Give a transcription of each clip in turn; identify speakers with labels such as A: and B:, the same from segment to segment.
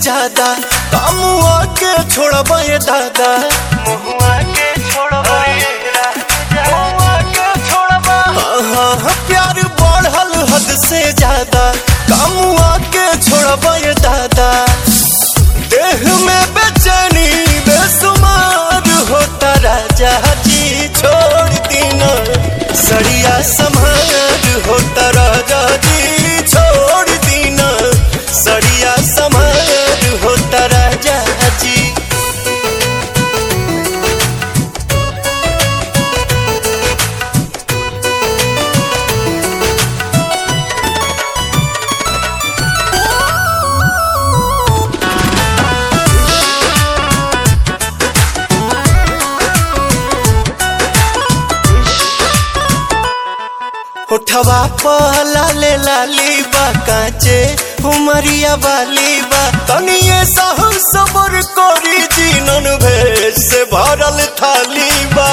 A: ज्यादा कामुआ के छोड़बा ये दादा
B: मुहुआ के छोड़बा ये राजा मुहुआ के छोड़बा
A: हाँ हाँ प्यार बढ़ल हद से ज्यादा कामुआ के छोड़बा ये दादा देह में बेचैनी बेसुमार होता राजा जी छोड़ दीना सड़िया समार होता राजा जी छोड़ दीना सड़िया समार होता राजा जी उठवा पहला ले लाली बा काचे उमरिया वाली बा तनिए सहु सबर कोरी जीनन भेष से भरल थाली बा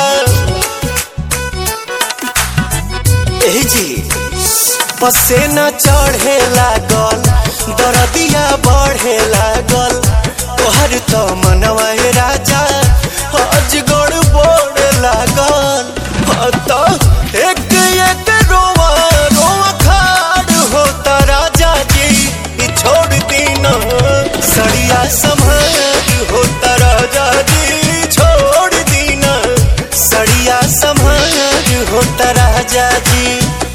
A: एही जी पसेना चढ़े लागल दरदिया बढ़े लागल तोहर तो मनवा हे राजा अजगड़ बोड़ लागल हाँ तो एक एक रोवा रोवा खाड़ होता राजा जी ई छोड़ दीना सड़िया संभार होता राजा जी छोड़ दीना सड़िया संभार होता राजा जी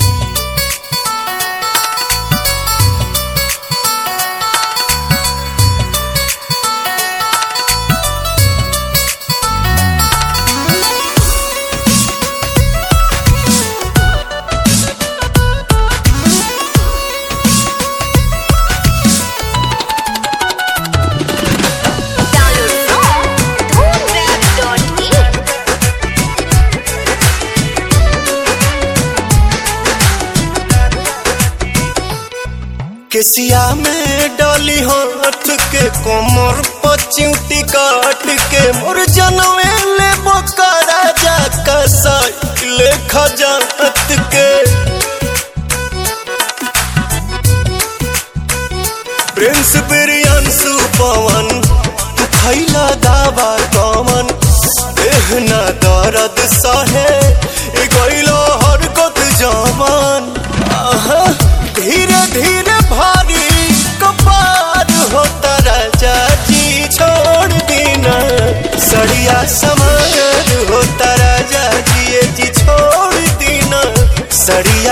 C: Download from dhoomrap.in.
A: केसिया में डाली हाथ के कोमर पचिउटी काट के मोर जनवे ले बोका राजा का साइकिल खजात के प्रिंस बिरियांसु पवन तू खैला दावा कमन देहना दर्द सहे ए गइलो हरकत जवान आहा धीरे धीरे भारी कपार होता राजा जी छोड़ दीना सड़िया समार होता राजा जी ये जी छोड़ दीना सड़िया